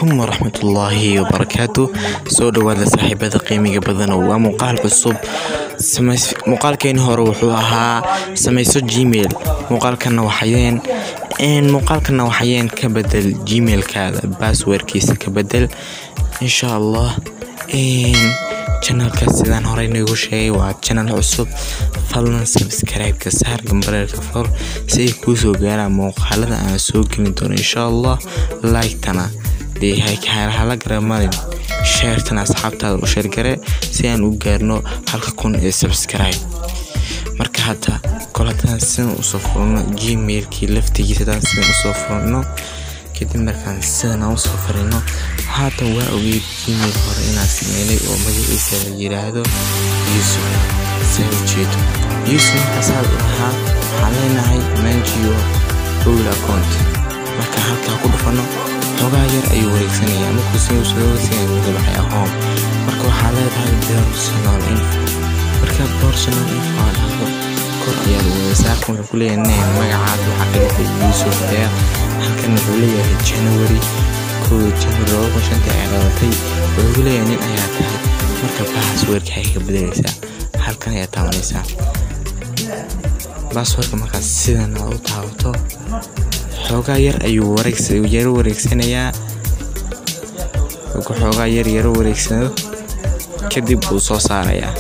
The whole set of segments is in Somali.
calaykum waraxmatullaahi wabarakaatu soo dhowaada saaxiibada qiimiga badan waa muuqaal cusub muuqaalkeeni hore wuxuu ahaa samayso gmail muuqaalkana waxayeen muuqaalkana waxayeen ka bedel gmailkaada basswordkiisa ka bedel insha allah janalka sidaan horey nagu sheegay waa janal cusub fadlan sabscribe-ka saar gambareerka for si ay kuu soo gaaraan muuqaalada aan soo gelin doono insha allah like-tana dee hala garamarin sheertana asxaabtaada u sheergare si aan u gaarno halka kun ee subscribe marka hadda kol haddaan sidan usoo furno gmailkii laftigiisa haddaan sidan usoo furno kadib markaan sidan aan usoo farino haatan waa ogeyd gmail hore inaan sameynay oo magaciisa la yiraahdo yuusuf saa ujeedo yuusuf markaasaa lahaa waxaan leenahay manjio google account marka halkaa ku dhufano xogaa yar ayuu wareegsanaya markuu siusugawareegsanaya magabaxay ahoom marka waxaa leedahay personal info marka personal info aa dhahdo kor ayaad wadaysaa wuxuu ku leeyahay name magacaad waxaa ka dhigtay yuusuf deer halkan wuxuu leeyahay january kooda january laba kun shantii ayaa dhalatay wuxuu ku leeyahay nin ayaa tahay marka baasweerka ay ka bedelaysaa halkan ayaa taabanaysaa baasweerka markaas sidan aad u taabato xoogaa yar ayuu yaro wareegsanayaa markuu xoogaa yar yaro wareegsano kadib wuu soo saarayaa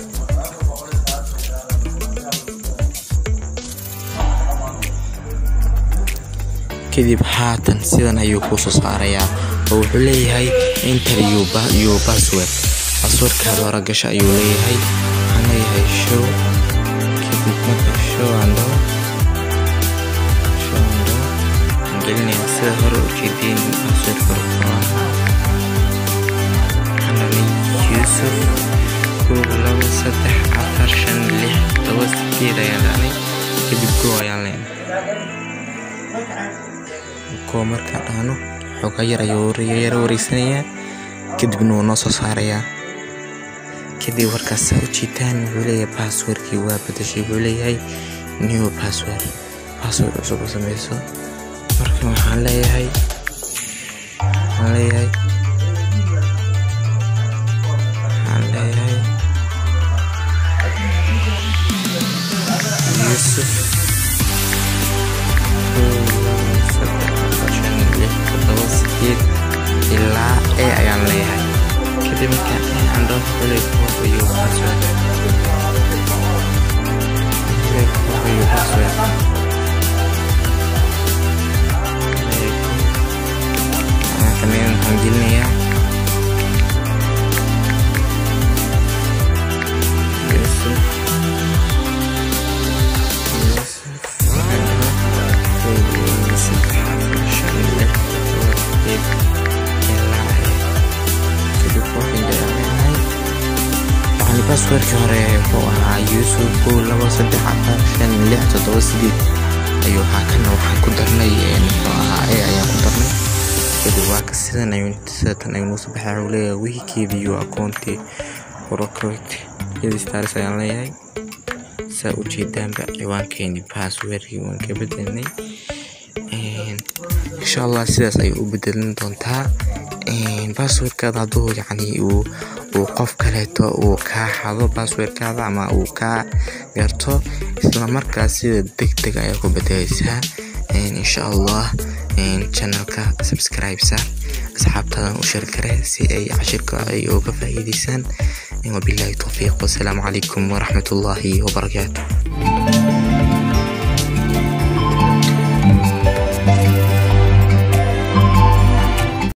kadib haatan sidan ayuu kuu soo saarayaa oo wuxuu leeyahay inter yo bassword basswordkaada hore gasho ayuu leeyahay waxaan leeyahay show kadib marka show aan dhaho show aan dhaho aan gelinayaa sida hore ujeedeen basswordka wuxuu ahaa waxaan dhanay yuusuf kow labo saddex afar shan lix toba sideed ayaan dhanay kadib go ayaan leenahay ko markaan dhahno xoogaa yar ayuu yaro wareegsanayaa kadibna wuu noo soo saarayaa kadib warkaas saa u jiitaan wuxuu leeyahay basswordkii waa badashay wuxuu leeyahay new bassword bassword cusub u samayso marka waxaan leeyahay waxaan leeyahay waxaan leeyahay yuusuf ilaa e ayaan leeyahay kadib markaan e aan dhao xulay koobayo password xulay koobayo password kameedan waxaan gelinayaa yusuf basswordkii hore wuxuu ahaa yuusuf kow labo saddex afar shan lix toddoba sideed ayuu ahaa kana waxaan ku darnay muxuu ahaa e ayaan ku darnay kadib waa ka sidan ayuu sidatan ayuu noo soo baxay wuxuu leeyahay wikiibiyo akoonti rocket iyadii stars ayaan leeyahay saa u jeedaanba ciwaankeeni basswordkii waan ka bedelnay insha allah sidaas ayay u bedelin doontaa basswordkaada hadduu yacni uu uu qof kaleeto uu kaa xado basswordkaada ama uu kaa garto islamarkaas sida deg deg ayaa ku bedelaysaa insha allah channelka subscribe saar asxaabtaadan u sheergare si ay cashirka ay uga faa'iidaysaan wabillahi towfiiq wasalaamu calaykum waraxmatullaahi wabarakaatu